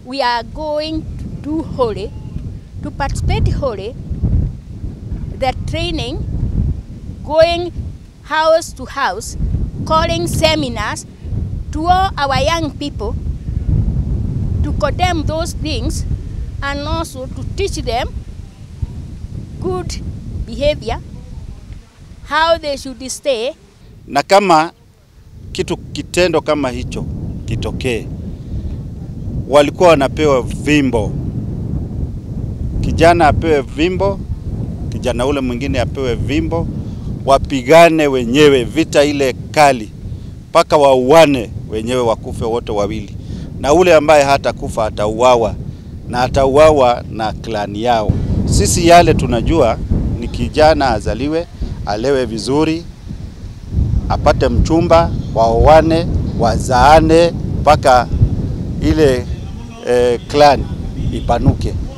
we are going to do holy, to participate holy, the training, going house to house, calling seminars to all our young people to condemn those things and also to teach them good behavior, how they should stay. Na kama kitu kitendo kama hicho kitokee, walikuwa wanapewa vimbo, kijana apewe vimbo, kijana ule mwingine apewe vimbo, wapigane wenyewe vita ile kali mpaka wauane wenyewe, wakufe wote wawili, na ule ambaye hatakufa atauawa na atauawa na klani yao. Sisi yale tunajua ni kijana azaliwe, alewe vizuri, apate mchumba, waoane, wazaane mpaka ile eh, clan ipanuke.